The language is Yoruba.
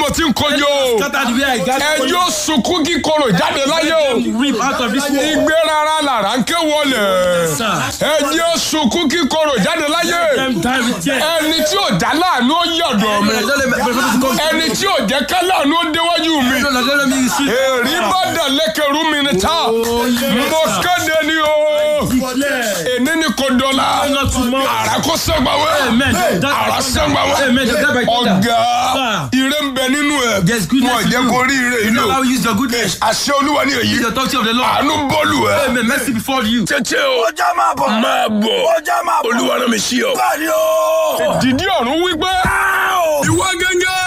mo ti ń kojú o Scattered where I got for you. ẹjọ́ sunkún kíkorò jáde láyé o Rip out of this world. igbe rárá làrá ń ké wọlé Sir. ẹjọ́ sunkún kíkorò jáde láyé Them die with tears. ẹni tí ò já láàánú ó yọ̀dọ̀ mi Don't let me- don't let me come. ẹni tí ò jẹ́ ká láàánú ó déwájú mi Don't let- don't let me receive. èrí bá dà lẹ́kẹ̀rú mi ní ta mo kéde ni o Declare. èní ni kò dọ̀la Not tomorrow. àrà kò sẹ́gbàwé Amen. Don't die àrà by thunder. sẹ́gbàwé Amen. Don't die by thunder. ọ̀gá ire ń bẹ nínú ẹ̀ There's goodness wọn in jẹ́ you. kó rí ire You ìlú know how you use your goodness. àṣẹ olúwa ní èyí Use the authority of the Lord. àánú bọ́ọ̀lù ẹ̀ Amen. Mercy before you. tètè o ọjà máa bọ̀. máa bọ̀ ọjà máa bọ̀. olúwa rán mi sí ọ. báyìí o. dìdí ọ̀run wípé ìwọ gẹ́gẹ́